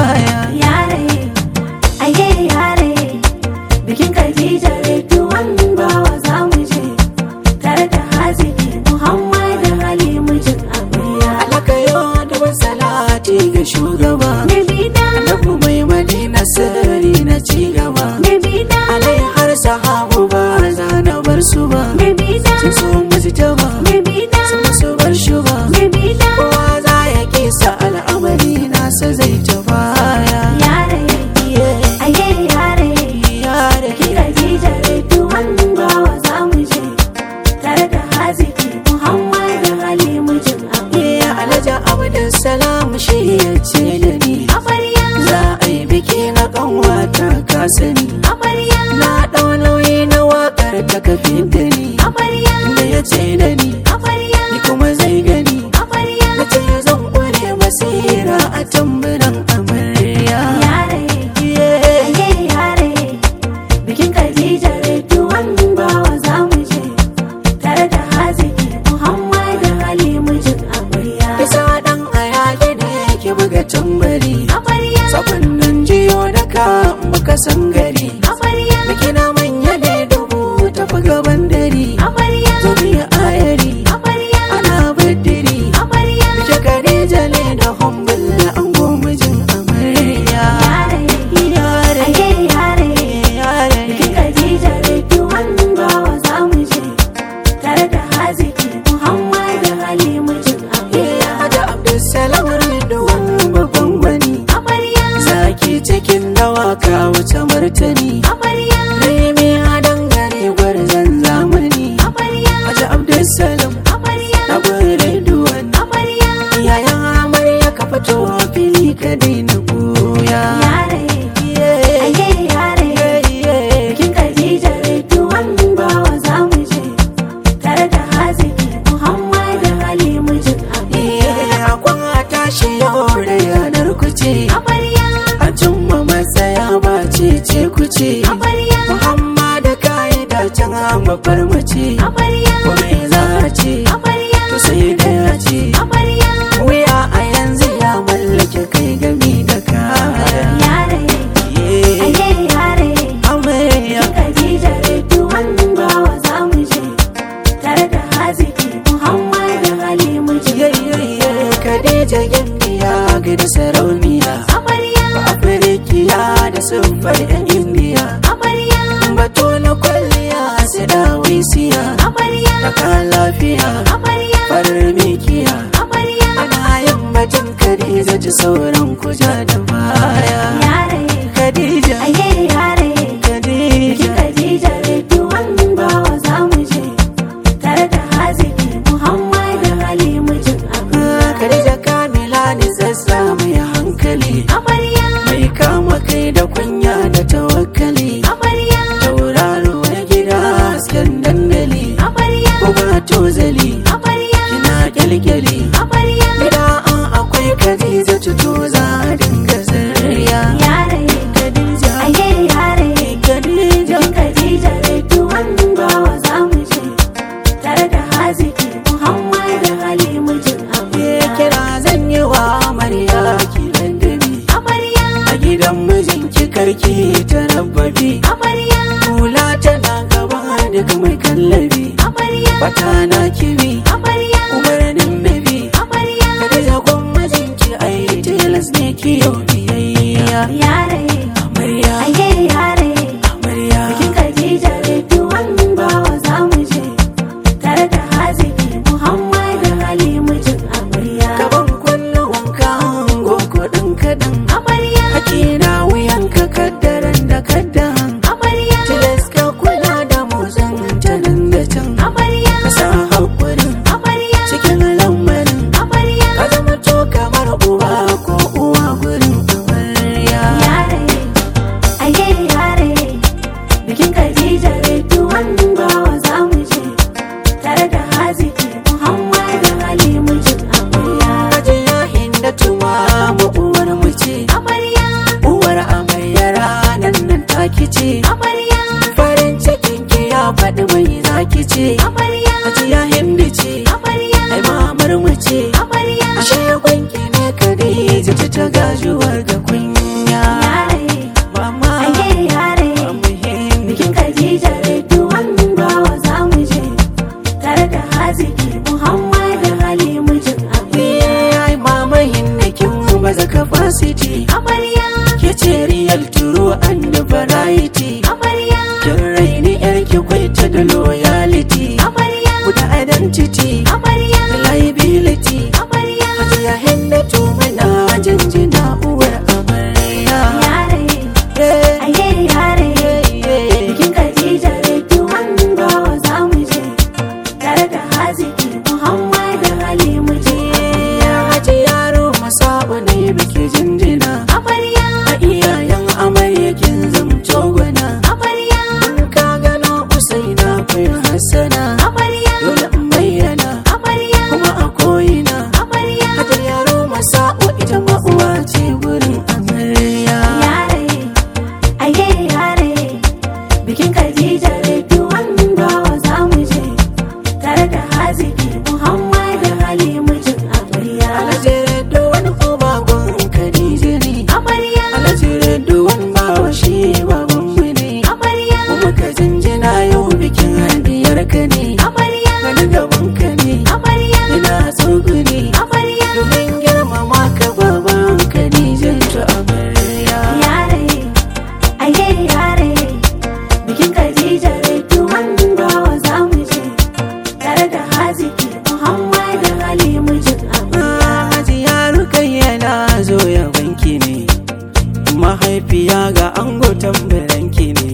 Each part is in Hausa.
baya yare aye yare bikin Khadija Redwan bawa za mu je tare da haziki Muhammad Ali mijin amarya alaka yau da salati ga shugaba Nabina annabi mai madina sirri na cigaba Nabina alai har sahabu ba za na bar su ba Nabina sun so mujtaba Nabina sun so bar shi ba Nabina kowa za ya kisa al'amari nasa zai ta baya yare aye yare yare bikin Khadija Redwan bawa za mu je tare da haziki Muhammad Ali mijin amarya ya alaja abdul salam shi ya ce da ni amarya za a yi biki na kanwata ka sani amarya na ɗau nauyi na wakar ta kafin da ni amarya da ya ce da ni amarya ni kuma zai gani amarya na ce zan kware basira a tamburan amarya yare Yeah. aye yare bikin Khadija Redwan bawa za mu je tare da haziki Muhammad Ali mijin amarya isa dan ayaki da yake buga tambari amarya sabon nan jiyo da ka muka san gari amarya biki na manya ne dubu tafi gaban dari amarya zobi ayari amarya ana baddiri amarya biki kare jale da humbulla an gomajin amarya yare yare aye yare yare bikin Khadija Redwan bawa za mu je tare da haziki Muhammad Ali mijin amarya Hada Abdulsalam Ridwan babban gwani amarya Zaki cikin dawaka wuce martani amarya Rimi a dangane gwarzon zamani amarya Hada Abdulsalam amarya na Ridwan amarya Yayan amarya ka fito fili ka daina goya yare aye yare bikin Khadija Redwan bawa za mu je tare da haziki Muhammad Ali mijin amarya Akwan a tashi yau da yanar kuce amarya A cimma matsaya ba ce ce kuce amarya Muhammad ka'ida can mafar mace amarya Kome za a ce amarya to sai da ya ce amarya wuya a yanzu ya mallake kai gami da kaya yare aye yare amarya Khadija Redwan bawa za mu je tare da haziki Muhammad Ali mijin yayyaye kadija gimbiya gida sarauniya amarya afirikiya da siffar yan indiya amarya bato na kwalliya su dawisiya amarya ta ka lafiya amarya farar mikiya amarya ana yin batun kadija ji sauran kuja da baya yare kadija aye yare kadija Khadija Redwan bawa za mu je tare da haziki Muhammad Ali mijin amarya Khadija Kamila ni zassa mai hankali amarya mai kama kai da kunya da tawakkali amarya tauraro na gida hasken dandali amarya kuma tozali amarya kina kyalkyali amarya gida an akwai Khadija tuto za a dinga zarriya yare Khadija aye yare Khadija Khadija Redwan bawa za mu je tare da haziki Muhammad Ali mijin ke amarya kira zan yi wa amarya ki dandali amarya a gidan mijinki karki ta rabbabi amarya hula tana gaba daga mai kallabi amarya Fata na kibi amarya umarnin nabi amarya kada zagon mijinki ai tilas ne ki yau biyayya yare amarya aye yare amarya Khadija Redwan bawa za mu je tare da haziki Muhammad Ali mijin amarya gaban kullum wanka hango kudin kadan amarya haki na wuyan ka kaddaran da kaddan amarya tilas ka kula da motsin ta nan da can amarya ka sa hakurin amarya cikin lamarin amarya ka zama to kamar uba ko uwa gurin amarya yare aye yare bikin Khadija Redwan bawa za mu je tare da haziki Muhammad Ali mijin amarya Hajiya Hindatu ma mu uwar mu ce amarya uwar amarya ranar nan ta original true and variety amarya kin raini yarki kwai ta da loyalty amarya guda identity amarya reliability amarya hajiya hindatu muna jinjina uwar amarya yare Yeah, aye yare yeah, yeah. bikin Khadija Ridwan bawa za mu je tare da haziki Muhammad Ali mu je Ya haji yaro masa'u ne biki jinjina amarya a iyayen amarya kin zamto gwana amarya in ka gano usaina kai hassana amarya dole in bayyana amarya kuma a koyina amarya hajar yaro masa'u ita ma uwa ce gurin amarya yare aye yare bikin Khadija Ridwan bawa za mu je tare da haziki Muhammad Ali mu je amarya alajere duwan uba gun kadije ne amarya alajere duwan bawa shi baban mu ne amarya kuma ka jinjina yau bikin hadiyar ka ne amarya wani gaban ka ne amarya ina tsuguni amarya domin girmama ka baban kadijan ta amarya yare aye yare bikin Khadija Ridwan bawa za mu je tare da haziki Muhammad Ali mu je amarya Hajiya Rukayya na zo ya banki ne mahaifiya ga ango tambaranki ne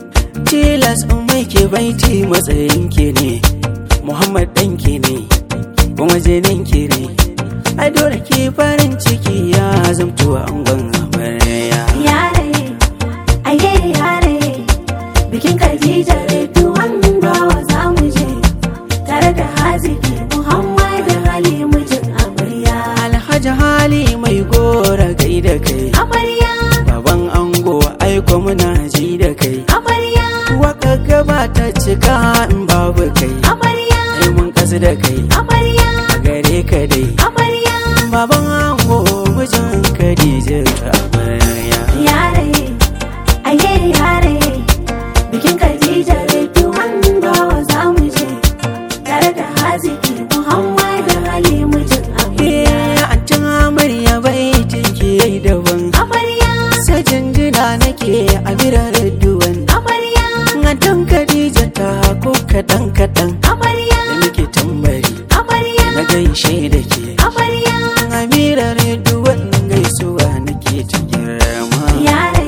tilas in mai ke baiti matsayinki ne Muhammad ɗanki ne kuma jininki ne ai dole ki farin ciki ya zamto angon amarya yare aye yare bikin Khadija Ridwan bawa za mu je tare da haziki Muhammad Ali mu je amarya Alhaji hali mai gora gai da kai amarya baban ango aiko muna ji da kai amarya waka gaba ta cika in babu kai amarya ai mun kasu da kai amarya a gare ka dai amarya baban ango mijin Khadija ta amarya yare aye yare bikin Khadija Ridwan bawa za mu je tare da haziki Muhammad Ali mu je amarya Eh, antin amarya baitin ki yayi daban amarya sajinjina nake a biranen duwan amarya antin Khadija ta ko kadan kadan amarya da muke tambari amarya na gaishe da ke amarya Amira duwan gaisuwa nake ta girma. yare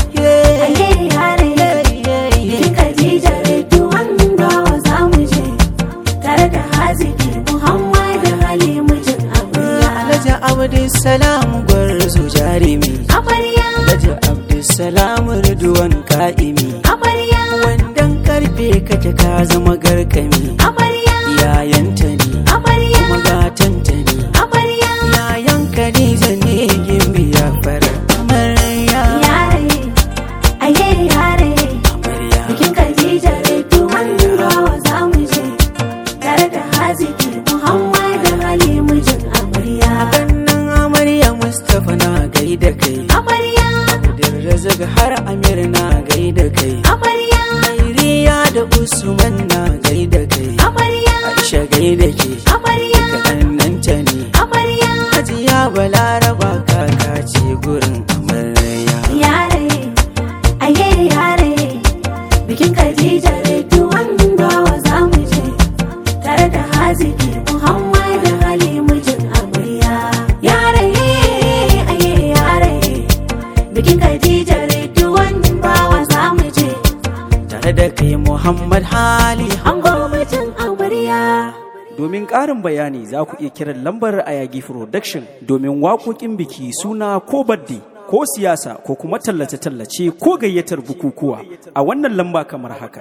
aye yare bikin Khadija Ridwan bawa za mu je tare da haziki Muhammad Ali mu je amarya Alhaji Abdulsalam gwarzo jarimi. amarya Alhaji Abdulsalam Ridwan ka'imi. amarya Wandan karfe kake ka zama garkami. amarya Yayanta ne, amarya kuma gatanta ne. amarya Yayan Khadija ne gimbiya fara. Amarya. yare aye yare Amarya. bikin Khadija Ridwan bawa za mu je tare da haziki Muhammad Ali mu je amarya Kannan amarya Mustapha na gaida kai. amarya Abdulrazak har Amir na gaida kai. amarya Khairiya da Usman na gaida kai. amarya Aisha gaida ke. amarya Kaɗan ta ne. amarya Hajiya Balaraba kaka ce gurin amarya. yare aye yare bikin Khadija Ridwan bawa za mu je tare da haziki Muhammad Ali mu je amarya yare aye yare bikin Khadija Ridwan bawa za mu je Tare da kai Muhammad Hali. an gwamnatin amarya Domin ƙarin bayani za ku iya kiran lambar Ayagi Production domin waƙoƙin biki suna ko baddi ko siyasa ko kuma tallace-tallace ko gayyatar bukukuwa a wannan lamba kamar haka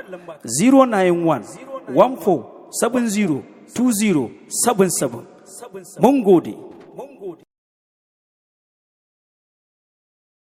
091 14 70 20 77 Mun gode.